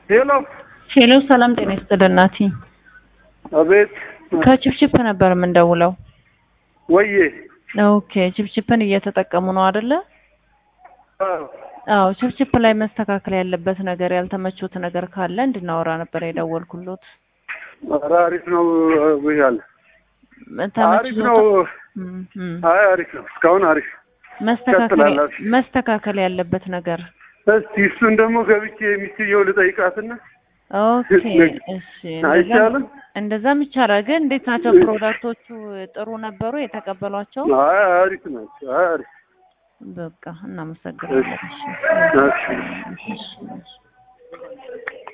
ሄሎ ሄሎ ሰላም ጤና ይስጥልን ናቲ። አቤት ከችፕችፕ ነበር የምንደውለው። ወዬ ኦኬ ችፕችፕን እየተጠቀሙ ነው አይደለ? አዎ አዎ ችፕችፕ ላይ መስተካከል ያለበት ነገር ያልተመቾት ነገር ካለ እንድናወራ ነበር የደወልኩሎት። ኧረ አሪፍ ነው ብያለ አሪፍ ተመችቶት ነው እም፣ እም። አይ አሪፍ ነው እስካሁን አሪፍ መስተካከል ቀጥላላችሁ። መስተካከል ያለበት ነገር እስቲ እሱን ደግሞ ገብቼ ሚስትየው ልጠይቃትና ኦኬ እሺ እንደዛ- አይቻልም እንደዛም ይቻላል። ግን እንዴት ናቸው ፕሮዳክቶቹ? ጥሩ ነበሩ የተቀበሏቸው? አይ አሪፍ ናቸው አይ አሪፍ በቃ እናመሰግናለን። እሺ። እሺ እሺ፣ እሺ።